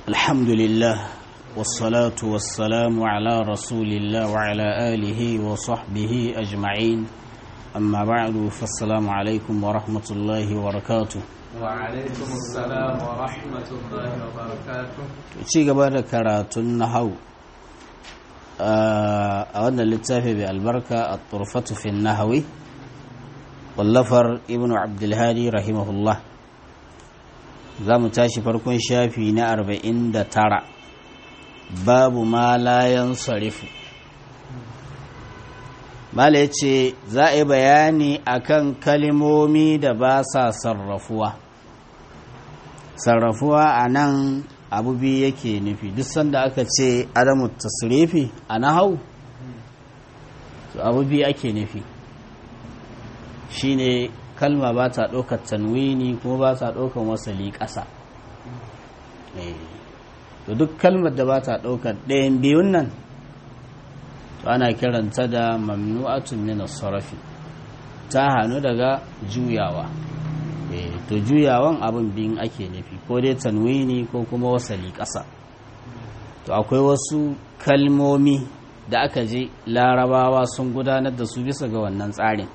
الحمد لله والصلاة والسلام على رسول الله وعلى آله وصحبه أجمعين أما بعد فالسلام عليكم ورحمة الله وبركاته وعليكم السلام ورحمة الله وبركاته ci gaba da karatun nahau a wannan littafi mai albarka a turfatu fi nahawi wallafar ibn abdulhadi rahimahullah za mu tashi farkon shafi na arba'in da tara babu ma layan sarifu mala ya ce za a yi bayani akan kalimomi da ba sa sarrafuwa sarrafuwa a nan abu biyu yake nufi duk sanda aka ce adamu tasrifi a nahau to abu biyu ake nufi shine kalma ba ta ɗaukar tanwini kuma ba ta ɗaukar wasali ƙasa to duk kalmar da ba ta ɗaukar ɗayan biyun nan to ana kiranta da mamnu'atun min sarafi ta hannu daga juyawa to juyawan abin biyun ake nufi ko dai tanwini ko kuma wasali ƙasa to akwai wasu kalmomi da aka je larabawa sun gudanar da su bisa ga wannan tsarin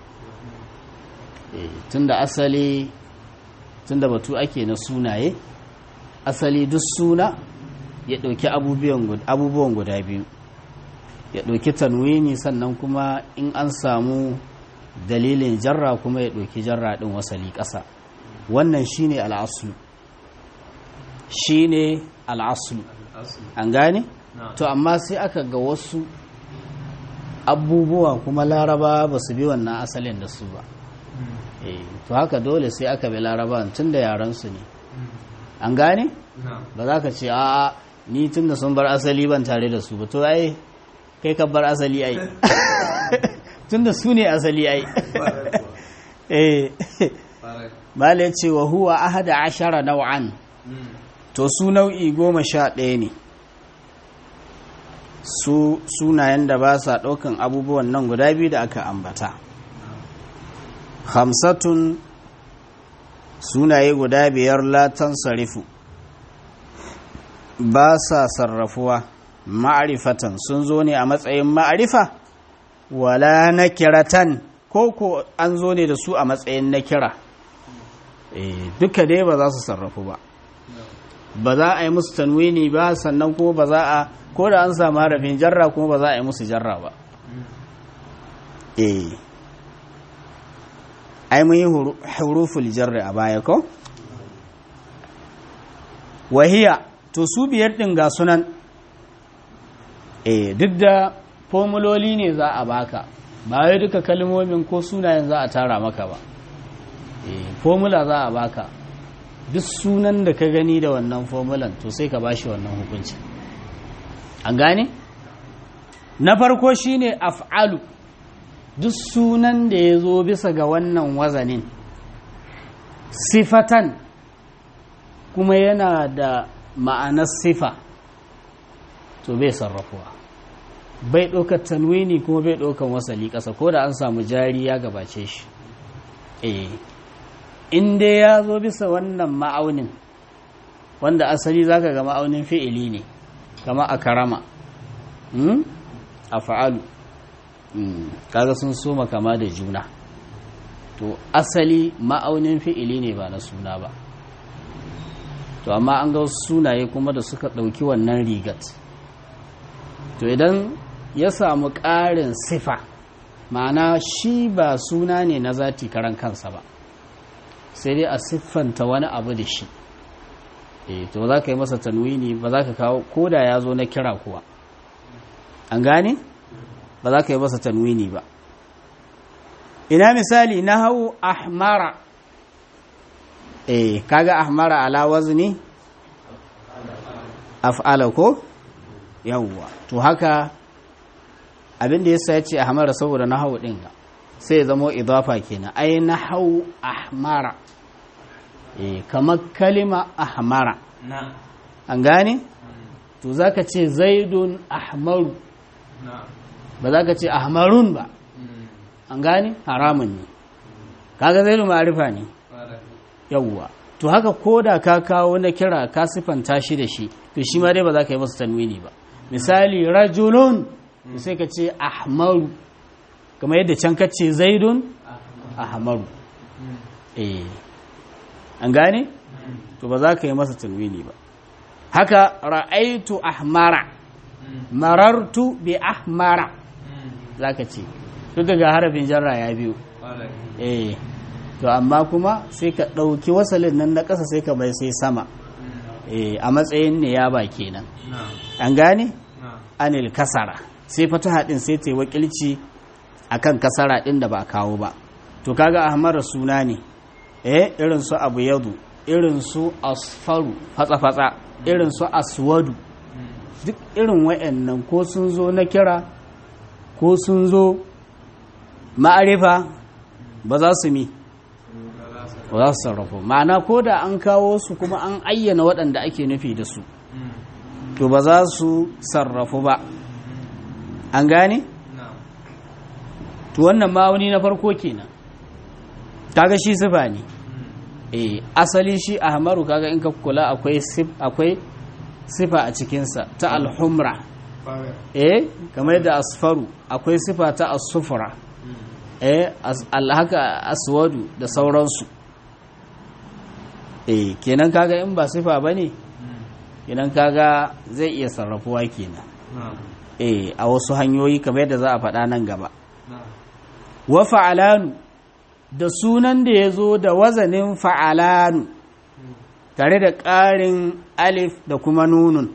tunda asali tunda batu ake na sunaye asali duk suna ya ɗauki abubuwan guda biyu ya ɗauki tanwini sannan kuma in an samu dalilin jarra kuma ya ɗauki jarra ɗin wasali ƙasa wannan shine al'aslu shine al'aslu an gane to amma sai aka ga wasu abubuwa kuma laraba ba su bi wannan asalin da su ba to haka dole sai aka bi laraba tun da yaransu ne an gane ba za ka ce a ni tun da sun bar asali ban tare da su ba to ai kai ka bar asali ai tun da su ne asali ai eh Mala ce wa huwa ahada ashara nau'an to su nau'i goma sha ɗaya ne su sunayen da ba sa ɗaukan abubuwan nan guda biyu da aka ambata hamsatun sunaye guda biyar latan sarifu ba sa sarrafuwa ma'arifatan sun zo ne a matsayin ma'arifa wala na kiratan ko ko an zo ne da su a matsayin na kira duka dai ba za su sarrafu ba ba za a yi musu tanwini ba sannan kuma ba za a ko da an samu harafin jarra kuma ba za a yi musu jarra ba eh ai mun yi huruful jarri a baya ko wahiya to su biyar din ga sunan eh duk da formuloli ne za a baka ba wai duka kalmomin ko sunayen za a tara maka ba formula za a baka duk sunan da ka gani da wannan formulan to sai ka bashi wannan hukunci an gane na farko shine af'alu duk sunan da ya zo bisa ga wannan wazanin sifatan kuma yana da ma'anar sifa to bai sarrafuwa bai ɗaukar tanwini kuma bai ɗaukar wasali ƙasa ko da an samu jari ya gabace shi eh in dai ya zo bisa wannan ma'aunin wanda asali zaka ga ma'aunin fi'ili ne kama a karama a fa'alu kaga sun soma kama da juna to asali ma'aunin fi'ili ne ba na suna ba to amma an ga sunaye kuma da suka ɗauki wannan rigat to idan ya samu ƙarin sifa ma'ana shi ba suna ne na zati karan kansa ba sai dai a siffanta wani abu da shi e to za ka yi masa tanwini ba za ka kawo ko da ya zo na kira kuwa an gane ba za ka yi masa tanwini ba ina misali na hau ahmara e kaga ahmara ala wazni af'ala ko yawwa to haka abinda yasa ya ce ahmara saboda na hau ɗin sai ya zama idafa kenan ai na hau ahmara e kamar kalima ahmara an gane to za ka ce zaidun ahmaru ba za ka ce ahmarun ba an gane haramun ne kaga zaidun ma'arifa ne yawwa to haka ko da ka kawo na kira ka sifanta shi da shi to shi ma dai ba za ka yi masa tanwini ba misali rajulun to sai ka ce ahmaru kamar yadda can ka ce zaidun ahmaru eh an gane to ba za ka yi masa tanwini ba haka ra'aitu ahmara marartu bi ahmara za ka ce duk daga harafin jarra ya biyu eh to amma kuma sai ka ɗauki wasalin nan na ƙasa sai ka bai sai sama eh a matsayin ne ya ba kenan an gane anil kasara sai fataha din sai ta yi wakilci akan kasara din da ba kawo ba to kaga ahmar suna ne eh irin su abu yadu irin su asfaru fatsa fatsa irin su aswadu duk irin wayannan ko sun zo na kira ko sun zo ma'arifa ba za su mi ba za su sarrafa ma'ana ko da an kawo su kuma an ayyana waɗanda ake nufi da su to ba za su sarrafu ba an gane? to wannan ma'auni na farko kenan kaga shi sifa ne eh asali shi ahmaru kaga in ka kula akwai akwai sifa a cikinsa ta alhumra eh kamar da asfaru akwai sifa ta asufura eh alhaka aswadu da sauransu eh kenan kaga in ba sifa bane kenan kaga zai iya sarrafuwa kenan eh a wasu hanyoyi kamar yadda za a faɗa nan gaba wa fa'alanu da sunan da ya zo da wazanin fa'alanu tare da ƙarin alif da kuma nunun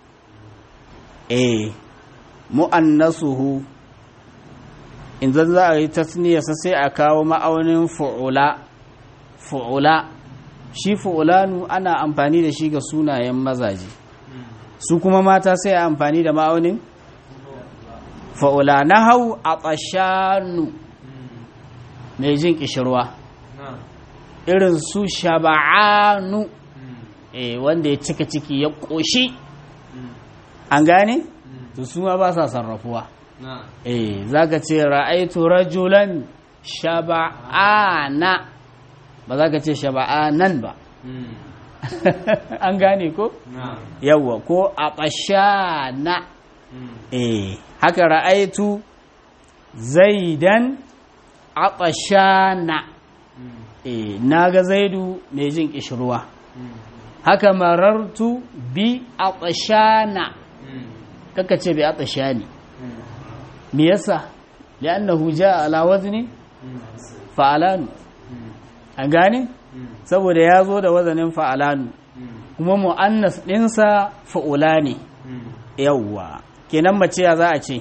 eh mu'annasuhu in zan za a yi tasniyarsa sai a kawo ma'aunin fu'ula fu'ula shi fu'ulanu ana amfani da shi ga sunayen mazaje su kuma mata sai a amfani da ma'aunin fa'ula na hau a ƙashanu mai jin ƙishirwa irin su shaba'anu wanda ya cika ciki ya ƙoshi an gane? to su ma ba sa sarrafuwa eh za ka ce ra'aitu rajulan shaba'ana ba za ka ce shaba'anan ba an gane ko? yawwa ko a ƙashana eh haka ra'aitu zaidan a ƙashana eh na ga zaidu mai jin ƙishirwa haka marartu bi a ƙashana kaka ce bi a ƙashani me yasa li'annahu jaa ala wazni fa'alanu an gane saboda ya zo da wazanin fa'alanu kuma mu'annas ɗinsa fa'ula ne yawwa kenan mace ya za a ce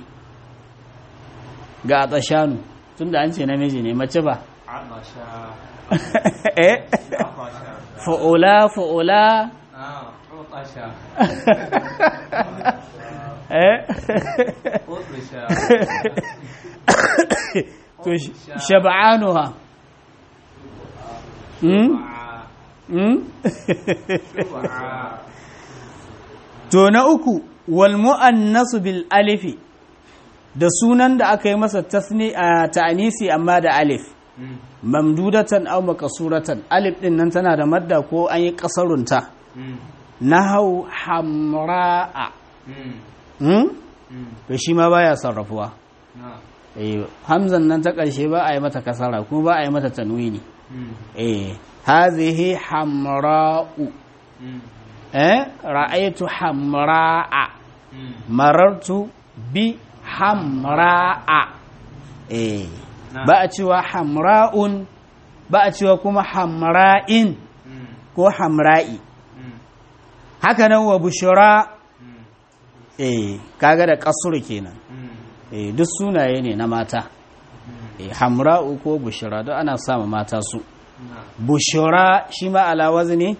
ga atashanu tun da an ce namiji ne mace ba eh fa'ula fa'ula eh to shab'anuha to na uku wal mu'annasu bil alifi da sunan da aka yi masa tasni a ta'anisi amma da alif mamdudatan aw maqsuratan alif din nan tana da madda ko an yi kasarunta nahau hamra'a to shi ma baya sarrafuwa hamzan nan ta ƙarshe ba a yi mata kasara kuma ba a yi mata tanwini eh hazihi hamra'u eh ra'aytu hamra'a marartu bi hamra'a eh ba a cewa hamra'un ba a cewa kuma hamra'in ko hamra'i haka nan wa bushra eh kaga da kasuru kenan eh duk sunaye ne na mata eh hamra'u ko bushra duk ana sama mata su bushra shi ma ala wazni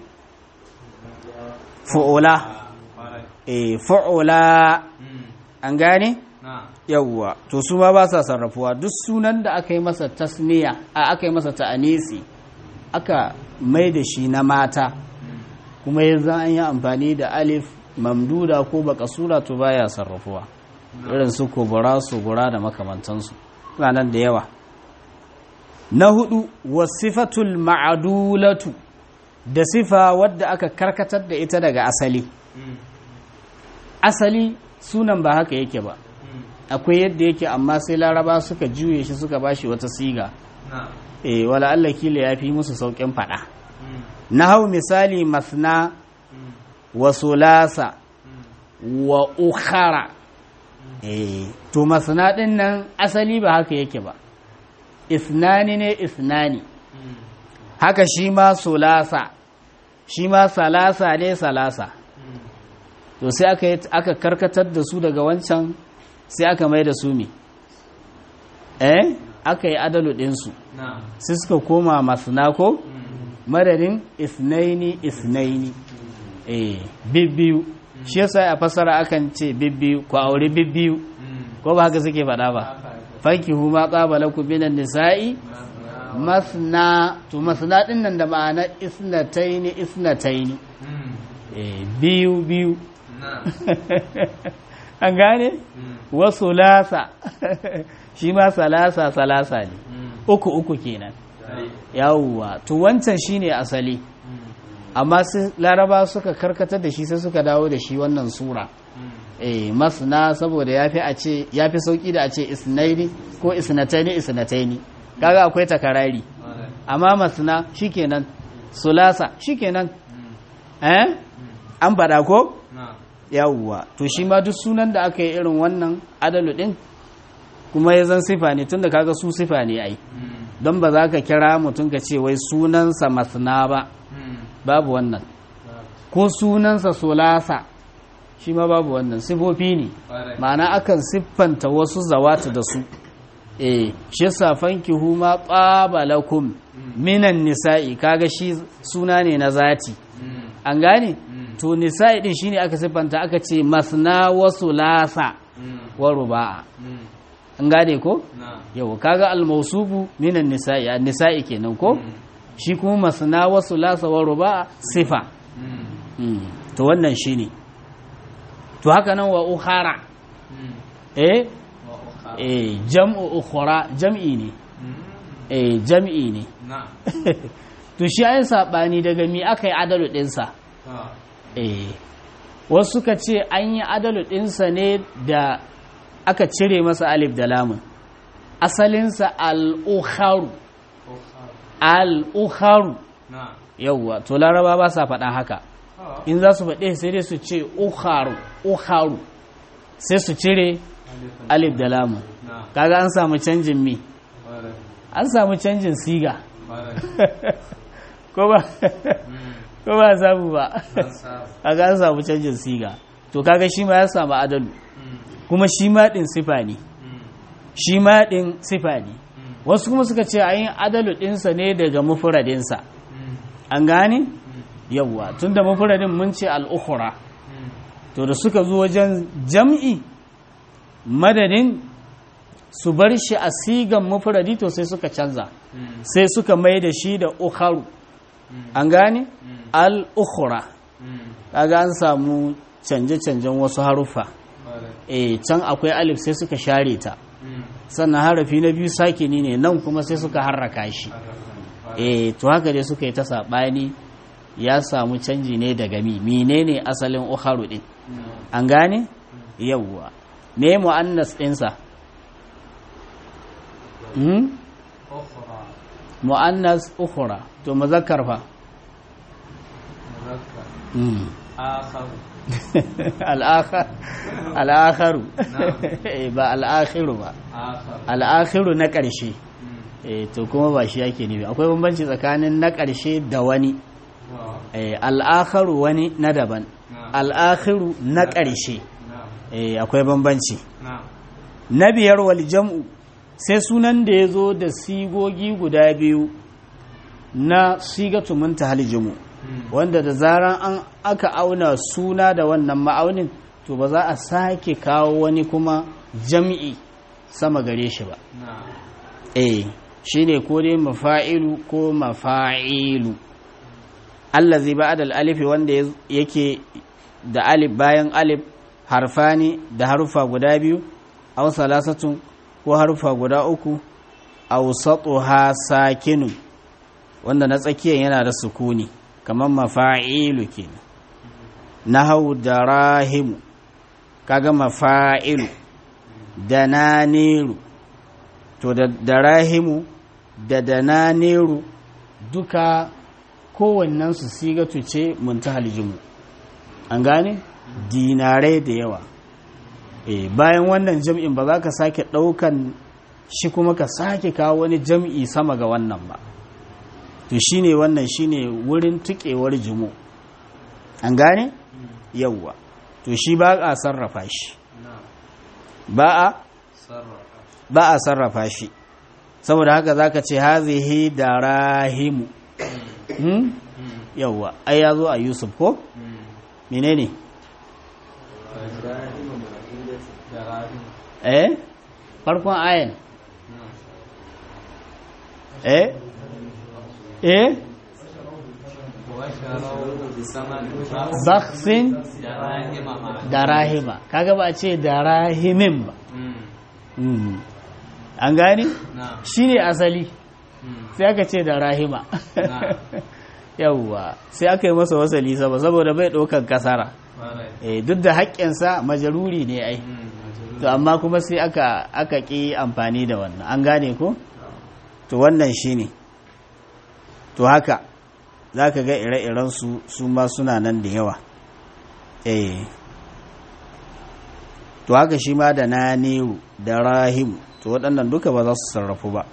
fu'ula eh fu'ula an gane yawwa to su ma ba sa sarrafuwa duk sunan da aka yi masa tasniya a aka yi masa ta'anisi aka mai da shi na mata kuma yanzu an yi amfani da alif mamduda ko bakasura to baya sarrafuwa irin su kubura su gura da makamantansu suna nan da yawa na hudu wasifatul ma'adulatu da sifa wadda aka karkatar da ita daga asali asali sunan ba haka yake ba akwai yadda yake amma sai laraba suka juye shi suka bashi wata siga نعم eh wala Allah kila ya fi musu saukin fada na hau misali masna wa sulasa wa ukhara eh to masna din nan asali ba haka yake ba isnani ne isnani haka shi ma sulasa shi ma salasa ne salasa to sai aka yi- aka karkatar da su daga wancan sai aka mai da su me eh aka yi adalu ɗinsu نعم sai suka koma masna ko madadin isnaini isnaini eh bibbiyu shi yasa a fasara akan ce bibbiyu ko aure bibbiyu ko ba haka suke faɗa ba fanki huma qabala ku binan nisa'i masna to masna din nan da ma'ana isnataini isnataini eh biyu biyu نعم an gane wasu lasa shi ma salasa salasa ne uku uku kenan yawwa to wancan shine asali amma sai laraba suka karkatar da shi sai suka dawo da shi wannan sura eh masna saboda yafi a ce yafi sauki da a ce isnaini ko isnataini isnataini kaga akwai takarari amma masna shikenan sulasa shikenan eh an faɗa ko نعم yawwa to shi ma duk sunan da aka yi irin wannan adalu din kuma ya zan sifa ne tunda kaga su sifa ne ai don ba za ka kira mutum ka ce wai sunansa masna ba babu wannan ko sunansa solasa shi ma babu wannan sifofi ne ma'ana akan siffanta wasu zawata da su eh shi safan huma qabalakum minan nisa'i kaga shi suna ne na zati an gane to nisa'i din shine aka siffanta aka ce masna wa sulasa wa ruba'a an gane ko نعم yau kaga al-mawsubu minan nisa'i an nisa'i kenan ko shi kuma masna wa sulasa wa ruba'a sifa Mm, to wannan shine to haka nan wa ukhara eh eh jam'u ukhra jam'i ne eh jam'i ne نعم to shi ai sabani daga mi aka yi adalu dinsa eh wasu suka ce an yi adalu dinsa ne da aka cire masa alif da lamun asalinsa al-ukharu al-ukharu نعم yauwa to laraba ba sa faɗa haka in za su faɗe sai dai su ce ukharu ukharu sai su cire alif da lamun نعم kaga an samu canjin mi an samu canjin siga ko ba ko ba samu ba kaga an samu canjin siga to kaga shi ma ya samu adalu kuma shi ma din sifa ne shi ma din sifa ne wasu kuma suka ce ayin adalu dinsa ne daga mufradinsa an gane yawwa tunda mufradin mun ce al-ukhra to da suka zo wajen jam'i madadin su bar shi a sigan mufradi to sai suka canza sai suka mai da shi da ukharu an gane al-ukhra kaga an samu canje-canjen wasu haruffa eh can akwai alif sai suka share ta sannan harafi na biyu sakini ne nan kuma sai suka harraka shi eh to haka dai suka yi ta saɓani ya samu canji ne daga mi menene asalin ukharu din an gane yawwa me mu'annas ɗinsa hmm? mu'annas ukhra to muzakkar fa hmm. al'akhar al'akharu Eh, ba al'akhiru ba al'akhiru na ƙarshe eh to kuma ba shi yake nufi akwai bambanci tsakanin na ƙarshe da wani eh al'akharu wani na daban al'akhiru na ƙarshe eh akwai bambanci na biyar wal jam'u sai sunan da ya zo da sigogi guda biyu na sigatu muntahal jumu wanda da zaran an aka auna suna da wannan ma'aunin to ba za a sake kawo wani kuma jam'i sama gare shi ba eh shine ko dai mafa'ilu ko mafa'ilu allazi ba'da al-alif wanda yake da alif bayan alif harfani da harufa guda biyu aw salasatun ko harufa guda uku aw satuha sakinu wanda na tsakiyar yana da sukuni kamar mafa'ilu kenan nahau darahimu kaga mafa'ilu dananiru to da darahimu da dananiru duka kowannensu sigatu ce muntahal jimu an gane dinarai da yawa e, bayan wannan jam'in ba za ka sake ɗaukan shi kuma ka sake kawo wani jam'i sama ga wannan ba to shine wannan shine wurin tukewar jimu an gane yawwa to shi ba a sarrafa shi ba a ba a sarrafa shi saboda haka zaka ce hazihi darahimu hmm? yawwa ai ya zo a yusuf ko menene eh farkon ayan eh eh baksin darahima kaga ba a ce darahimin ba an gani shi ne asali sai aka ce darahima yawwa sai aka yi masa wasali sama saboda bai ɗaukan kasara duk da haƙƙinsa majaruri ne ai to amma kuma sai aka aka ƙi amfani da wannan an gane ko to wannan shi ne to haka za ka ga ire-iren su su ma suna nan da yawa eh to haka shi ma da na neru da rahim to waɗannan duka ba za su sarrafu ba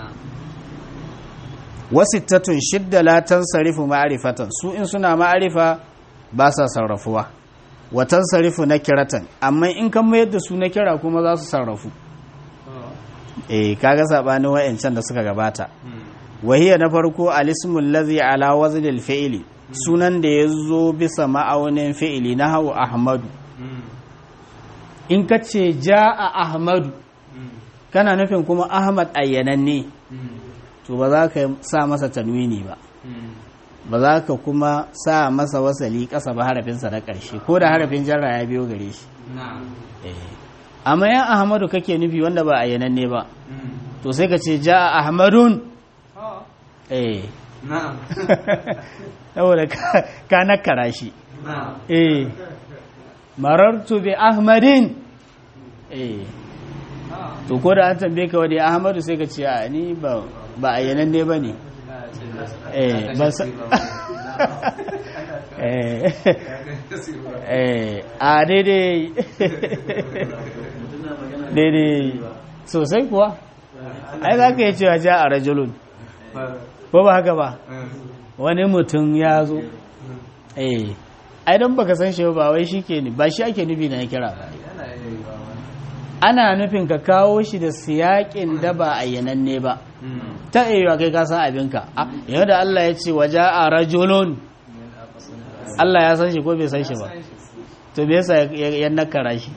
wasittatun shidda latan sarifu ma'arifatan su in suna ma'arifa ba sa sarrafuwa watan sarifu na kiratan amma in kan mayar da su na kira kuma za su sarrafu eh kaga sabanin wayancan da suka gabata wahiya na farko alismul ladhi ala waznil fi'li sunan da yazo bisa ma'aunin fi'ili na hawa ahmadu in ka ce ja'a ahmadu kana nufin kuma ahmad ayyananne to ba za ka sa masa tanwini ba ba za ka kuma sa masa wasali ƙasa ba harafinsa na ƙarshe ko da harafin jarra ya biyo gare shi amma yan ahmadu kake nufi wanda ba ayyananne ba to sai ka ce ja'a ahmadun eh saboda ka nakara shi eh marartu bi ahmadin eh to ko da an tambaye ka wani ahmadu sai ka ce a ni ba ba ayyanan ne ba ne eh ba sa eh eh a daidai daidai sosai kuwa ai za ka yi cewa ja a rajulun ko ba haka ba wani mutum ya zo eh ai don baka san shi ba wai shi ke ba shi ake nufi na kira ba ana nufin ka kawo shi da siyakin da ba ayyananne ba ta iya kai ka san abinka yau da Allah ya ce waje a rajulun Allah ya san shi ko bai san shi ba to me yasa ya nakara shi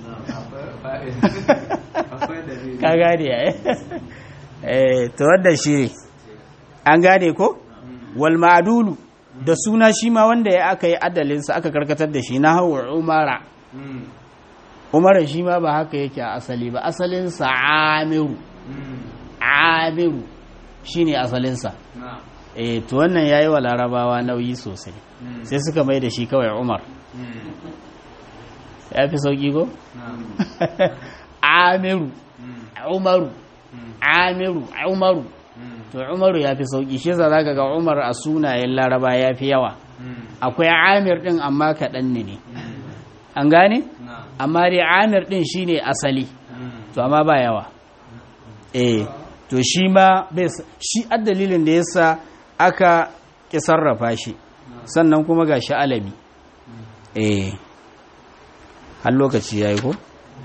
ka gane ya eh to wanda shi ne an gane ko wal ma'dulu da suna shi ma wanda ya aka yi adalinsa aka karkatar da shi na hawa umara umara shi ma ba haka yake a asali ba asalinsa amiru amiru shi ne asalinsa eh to wannan ya yi wa larabawa nauyi sosai sai suka mai da shi kawai umar ya fi sauƙi ko? amiru umaru amiru umaru to umaru ya fi sauƙi shi za ka ga umar a sunayen laraba ya fi yawa akwai amir ɗin amma kaɗan ne an gane? amma dai amir ɗin shi ne asali to amma ba yawa eh to shi ma shi dalilin da yasa aka ƙi sarrafa shi sannan kuma ga shi alami eh har lokaci ya yi ko?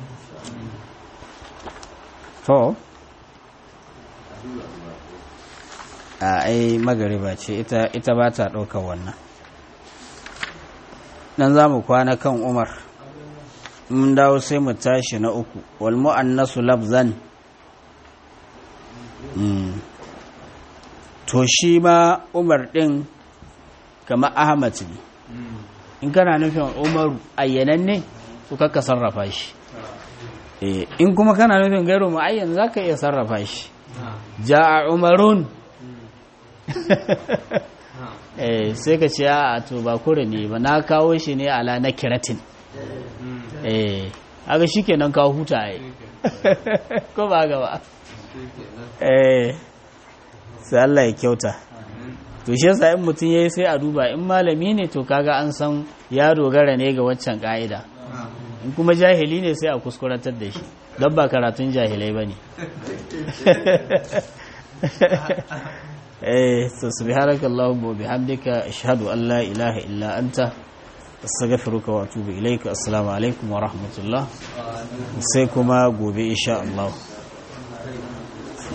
to a ai magariba ce ita, ita ba ta ɗaukar wannan nan za mu kwana kan umar mun dawo sai mu tashi na uku wal mu'annasu labzan to shi ma umar ɗin kama ahmad ne in kana nufin umaru ayyananne to kakka sarrafa shi in kuma kana nufin gairu ma'ayyan za ka iya sarrafa shi ja'a umarun sai ka ce a to ba kure ne ba na kawo shi ne ala na kiratin aga shikenan ka huta ai ko ba ga ba eh sai Allah ya kyauta to shi yasa in mutum yayi sai a duba in malami ne to kaga an san ya dogara ne ga waccan ka'ida in kuma jahili ne sai a kuskuratar da shi don ba karatun jahilai bane eh to subhanakallahumma wa bihamdika ashhadu an la ilaha illa anta astaghfiruka wa atubu ilaika assalamu alaikum wa rahmatullah sai kuma gobe insha Allah